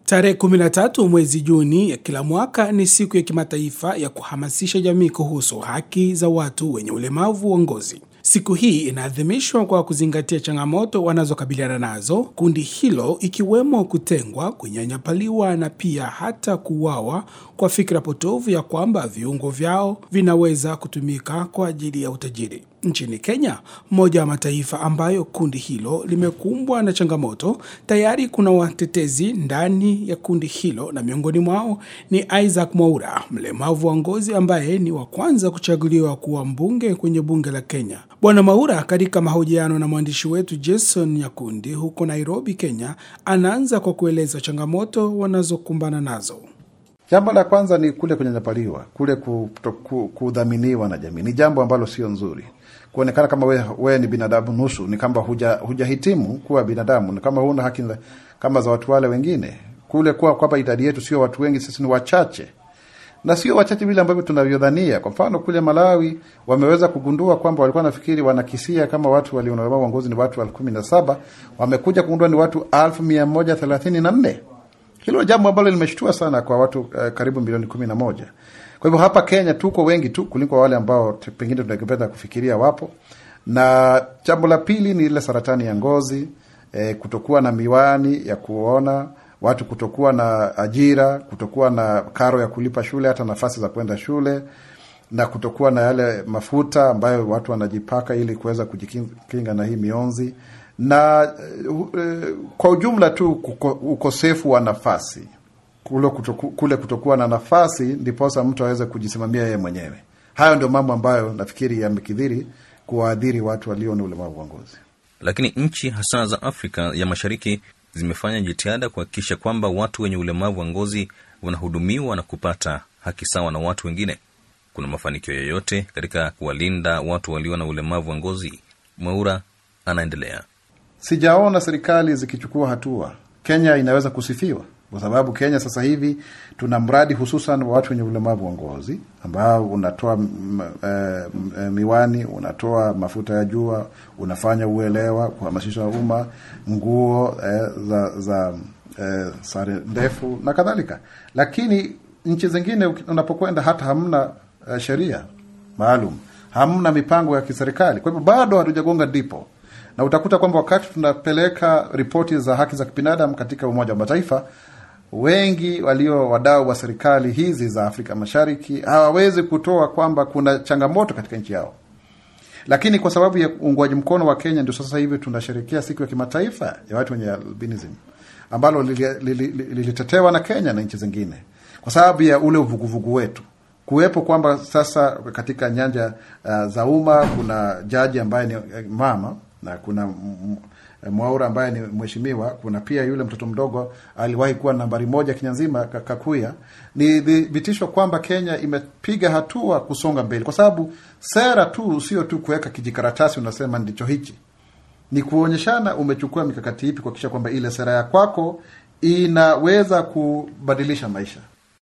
Tarehe 13 mwezi Juni ya kila mwaka ni siku ya kimataifa ya kuhamasisha jamii kuhusu haki za watu wenye ulemavu wa ngozi. Siku hii inaadhimishwa kwa kuzingatia changamoto wanazokabiliana nazo kundi hilo, ikiwemo kutengwa, kunyanyapaliwa na pia hata kuuawa kwa fikra potovu ya kwamba viungo vyao vinaweza kutumika kwa ajili ya utajiri. Nchini Kenya, moja wa mataifa ambayo kundi hilo limekumbwa na changamoto, tayari kuna watetezi ndani ya kundi hilo, na miongoni mwao ni Isaac Mwaura, mlemavu wa ngozi ambaye ni wa kwanza kuchaguliwa kuwa mbunge kwenye bunge la Kenya. Bwana Mwaura, katika mahojiano na mwandishi wetu Jason Nyakundi huko Nairobi, Kenya, anaanza kwa kueleza changamoto wanazokumbana nazo. Jambo la kwanza ni kule kunyanyapaliwa, kule kudhaminiwa na jamii. Ni jambo ambalo sio nzuri kuonekana kama wewe we ni binadamu nusu, ni kama hujahitimu huja kuwa binadamu, ni kama huna haki kama za watu wale wengine. Kule kuwa kwamba idadi yetu sio watu wengi, sisi ni wachache, na sio wachache vile ambavyo tunavyodhania. Kwa mfano kule Malawi wameweza kugundua kwamba walikuwa nafikiri wanakisia kama watu walio na ulemavu wa ngozi ni watu elfu kumi na saba wamekuja kugundua ni watu elfu mia moja thelathini na nne. Hilo jambo ambalo limeshtua sana kwa watu uh, karibu milioni kumi na moja. Kwa hivyo hapa Kenya tuko wengi tu kuliko wale ambao pengine tunapenda kufikiria wapo. Na jambo la pili ni ile saratani ya ngozi e, kutokuwa na miwani ya kuona, watu kutokuwa na ajira, kutokuwa na karo ya kulipa shule, hata nafasi za kwenda shule, na kutokuwa na yale mafuta ambayo watu wanajipaka ili kuweza kujikinga na hii mionzi, na e, kwa ujumla tu kuko, ukosefu wa nafasi kule kutoku, kule kutokuwa na nafasi ndiposa mtu aweze kujisimamia yeye mwenyewe. Hayo ndio mambo ambayo nafikiri yamekithiri kuwaadhiri watu walio na ulemavu wa ngozi. Lakini nchi hasa za Afrika ya Mashariki zimefanya jitihada kuhakikisha kwamba watu wenye ulemavu wa ngozi wanahudumiwa na kupata haki sawa na watu wengine. Kuna mafanikio yoyote katika kuwalinda watu walio na ulemavu wa ngozi? Mwaura anaendelea. Sijaona serikali zikichukua hatua. Kenya inaweza kusifiwa kwa sababu Kenya sasa hivi tuna mradi hususan wa watu wenye ulemavu wa ngozi ambao unatoa m, e, miwani, unatoa mafuta ya jua, unafanya uelewa, kuhamasisha umma, nguo e, za, za e, sare ndefu na kadhalika. Lakini nchi zingine unapokwenda hata hamna e, sheria maalum, hamna mipango ya kiserikali. Kwa hivyo bado hatujagonga ndipo na utakuta kwamba wakati tunapeleka ripoti za haki za kibinadamu katika Umoja wa Mataifa, wengi walio wadau wa serikali hizi za Afrika Mashariki hawawezi kutoa kwamba kuna changamoto katika nchi yao, lakini kwa sababu ya uungwaji mkono wa Kenya ndio sasa hivi tunasherekea siku ya kimataifa ya watu wenye albinism ambalo lilitetewa na Kenya na nchi zingine kwa sababu ya ule uvuguvugu wetu kuwepo kwamba sasa katika nyanja uh, za umma kuna jaji ambaye ni mama na kuna Mwaura ambaye ni mheshimiwa. Kuna pia yule mtoto mdogo aliwahi kuwa nambari moja Kenya nzima, Kakuya. Ni thibitisho kwamba Kenya imepiga hatua kusonga mbele, kwa sababu sera tu sio tu kuweka kijikaratasi unasema ndicho hichi, ni kuonyeshana umechukua mikakati ipi kuhakikisha kwamba ile sera ya kwako inaweza kubadilisha maisha.